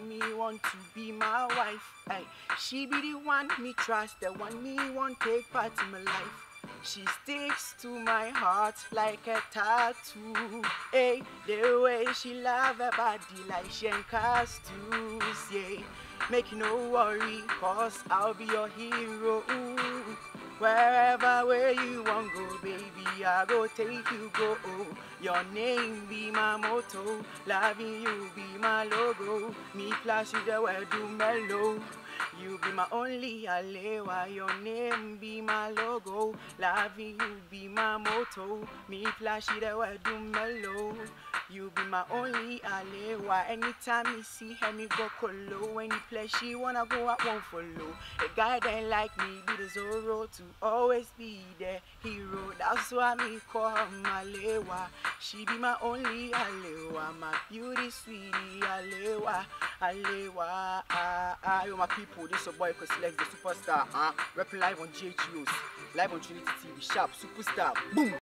me want to be my wife. Ay, she be the one me trust, the one me want take part in my life. She sticks to my heart like a tattoo. Hey, the way she love her body like she ain't costumes. Yeah, make you no worry, cause I'll be your hero. Ooh. Wherever where you want go, baby, I go take you go. Your name be my motto, loving you be my logo. Me flash you the word do mellow. You be my only alewa, your name be my logo. Loving you be my motto. Me flash you the word do mellow. You be my only alewa. Anytime you see her, me go colo. Any place she wanna go, I won't follow. A guy that like me be the Zorro to always be the hero. That's why me call her Malewa. She be my only Alewa, my beauty sweetie Alewa, Alewa. Ah, ah, yo, my people, this your boy Coslex, the superstar. Ah, rapping live on GHUs, live on Trinity TV, sharp superstar. Boom.